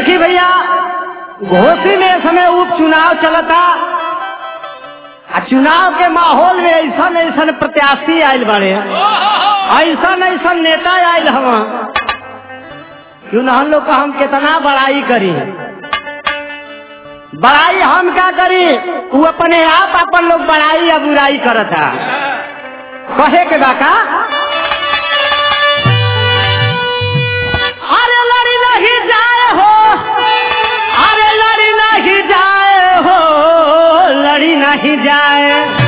देखी भैया घोसी में इस समय उपचुनाव चलता आ चुनाव के माहौल में ऐसा ऐसा प्रत्याशी आयल बड़े ऐसा ऐसा नेता आयल हम क्यों ना हम लोग का हम कितना बड़ाई करी बड़ाई हम क्या करी वो अपने आप अपन लोग बड़ाई या बुराई करता कहे के बाका अरे लड़ी नहीं जाए हो अरे लड़ी नहीं जाए हो लड़ी नहीं जाए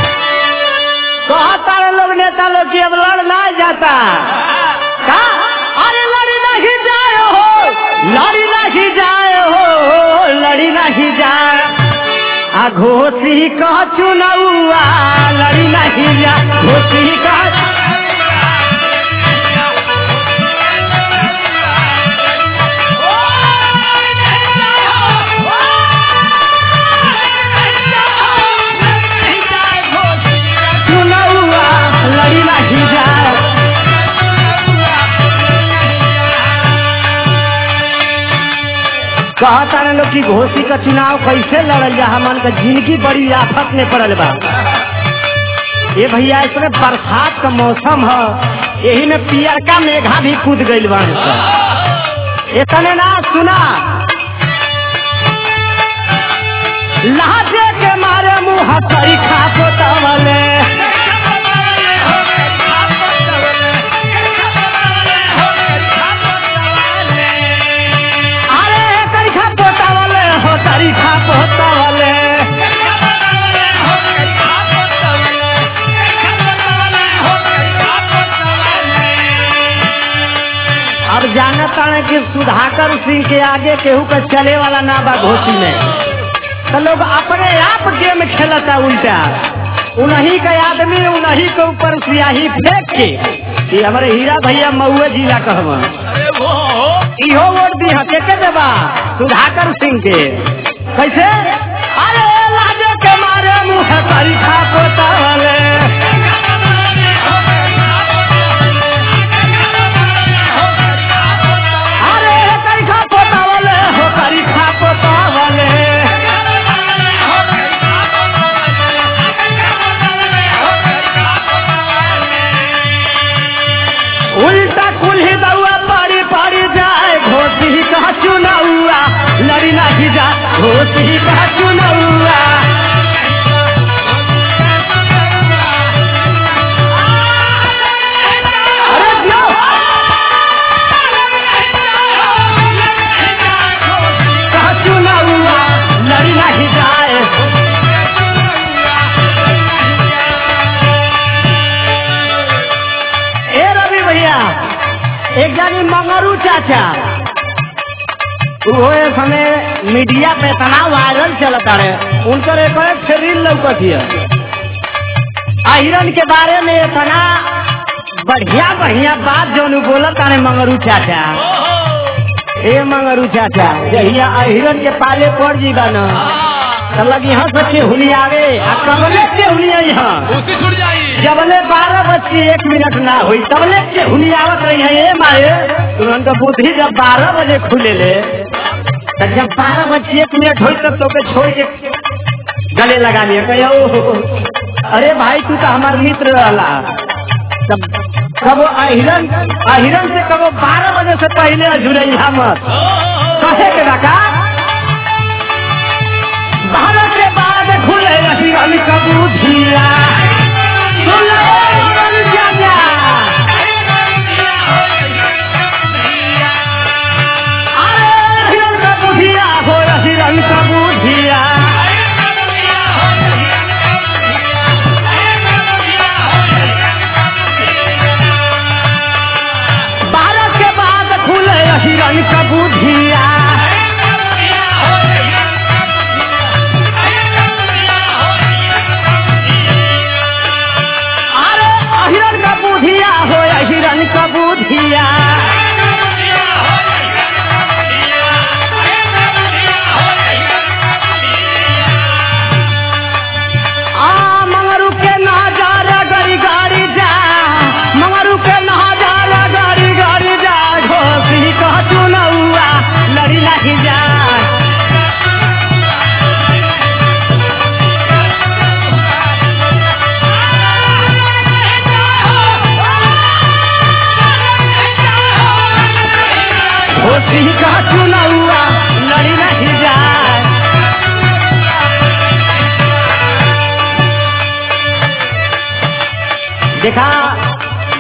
कहता है लोग नेता लोग की अब लड़ ना जाता का अरे लड़ी नहीं जाए हो लड़ी नहीं जाए हो लड़ी नहीं जाए आ घोसी का चुनावा लड़ी नहीं जा घोसी का चुनावा लड़ी नहीं जाए कहता है लोग की घोसी का चुनाव कैसे लड़ल जा हमन का जिंदगी बड़ी आफत में पड़ल बा ये भैया इसमें बरसात का मौसम है यही में पियरका मेघा भी कूद गईल बा इतने ना सुना लहजे के मारे मुंह हसई खा पोतवले अरे तरीखा पोतवले हो तरीखा पोतवले अब जानता है कि सुधाकर सिंह के आगे केहू का चले वाला ना बा घोसी में तो लोग अपने आप गेम खेलता उल्टा उन्हीं का आदमी उन्हीं के ऊपर सियाही फेंक के कि हमारे हीरा भैया महुए जिला कहवा इहो वोट दी हके के देबा सुधाकर सिंह के कैसे अरे लाजे के मारे मुंह तरीखा पोतावले अरे तरीखा पोतावले हो तरीखा पोतावले उल्टा कुल्ही दउआ पारी पारी जाए घोसी का चुनाउआ लड़ी नहीं जा घोसी का चुनाउआ अरे दियो। का चुनाउआ लड़ी नहीं जाए ए रवि भैया एक जानी मंगरू चाचा वो ये समय मीडिया पे इतना वायरल चलता रहे उनकर एक एक रील लौकत हिय अहिरन के बारे में इतना बढ़िया बढ़िया बात जो बोलत तारे मंगरू चाचा ए मंगरू चाचा जहिया अहिरन के पाले पड़ जीवा न तो लगी यहाँ से केहुनी आवे आ कबले केहुनी यहाँ उसी छुट जाई जबले बारह बज के एक मिनट ना हुई तबले के हुनी आवत रही है ये मारे तुरंत बुद्धि जब बारह बजे खुले ले तब जब बारह बज के एक मिनट हुई तब तो के छोड़ के गले लगा लिया कहे "ओहो, अरे भाई तू तो हमार मित्र रहला तब कबो अहिरन अहिरन से कबो बारह बजे से पहले जुड़ैया मत कहे के रखा बारह के बाद खुले अहिरन कबूधिया कबूधिया अरे अहिरन का बुधिया हो अहिरन का बुधिया आ मंगरू के नजारा गरी गाड़ी जा मंगरू के नजारा गरी गाड़ी जा घोसी कह चुनौआ लड़ी नहीं जा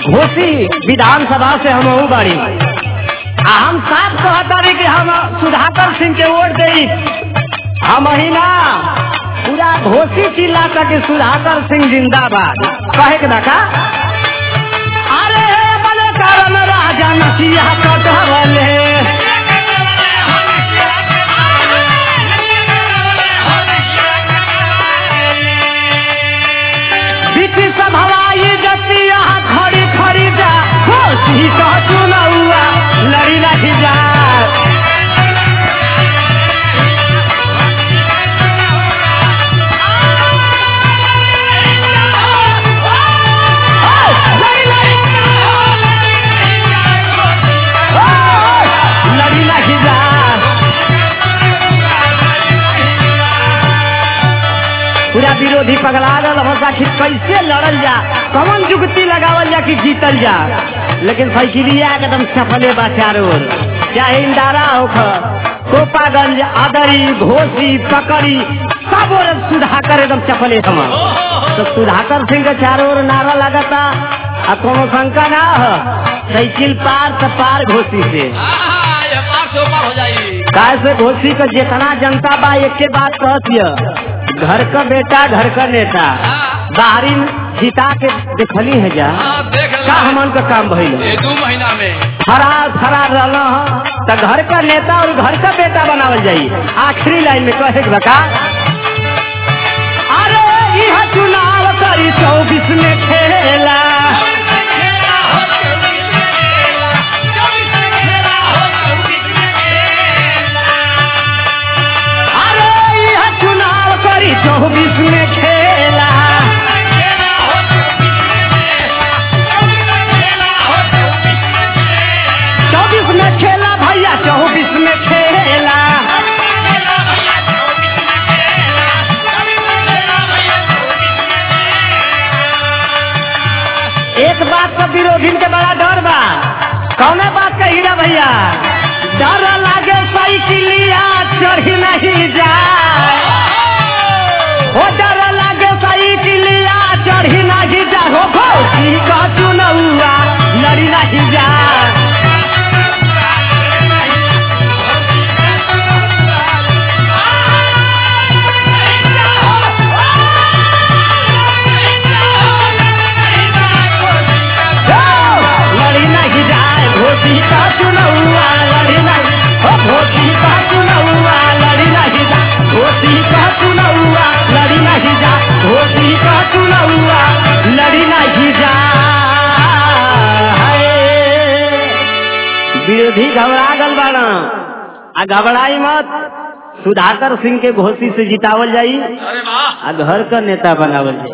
घोसी विधानसभा से हम बाड़ी आ हम साफ कहता रही कि हम सुधाकर सिंह के वोट दे हम ही ना पूरा घोसी चिल्ला के सुधाकर सिंह जिंदाबाद कहे के देखा अरे बने कारण राजा नसिया कटवले बीच सभवाई जतिया खड़ी खड़ी जा घोसी कह चुनौआ लड़ी नहीं जा लड़ी नहीं जा पूरा विरोधी पगला गल होता कि कैसे लड़ल जा कौन जुगती लगावल जा कि जीतल जा लेकिन साइकिलिया एकदम सफले बा चारों ओर चाहे इंदारा होख कोपागंज आदरी घोसी पकड़ी सब ओर सुधाकर एकदम चपले हम तो सुधाकर सिंह के चारों ओर नारा लगता आ कोनो शंका ना हो साइकिल पार तो पार घोसी से आहा, ये पार से ऊपर हो जाई काय से घोसी का जितना जनता बा एक के बात कहती घर का बेटा घर का नेता बाहरी जिता के देखली है जा हाँ, देख का ला हमन का काम भइल ये दू महीना में फरार फरार रहल तो घर का नेता और घर का बेटा बनावल जाई आखिरी लाइन में कहे के बका अरे यह चुनाव करी चौबीस में खेला अरे यह चुनाव करी चौबीस में खेला चौबीस में खेला भैया चौबीस में खेला एक बात का विरोधी के बड़ा डर बा कौने बात का हीरा भैया डर लागे साइकिलिया चढ़ी नहीं जाए हो डर लागे साइकिलिया चढ़ी नहीं जा हो भौजी का चुनौआ लड़ी नहीं जा लड़ी नहीं जाए भोजी का चुनौआ लड़ी नहीं हो भोजी का चुनौआ लड़ी नहीं जा भोजी का चुनौआ लड़ी नहीं जा भोजी का चुनौआ लड़ी नहीं जा हाय। विरोधी घबरा गल बाड़ा आ घबराई मत सुधाकर सिंह के घोषी से जितावल जाई अरे वाह आ घर का नेता बनावल जाई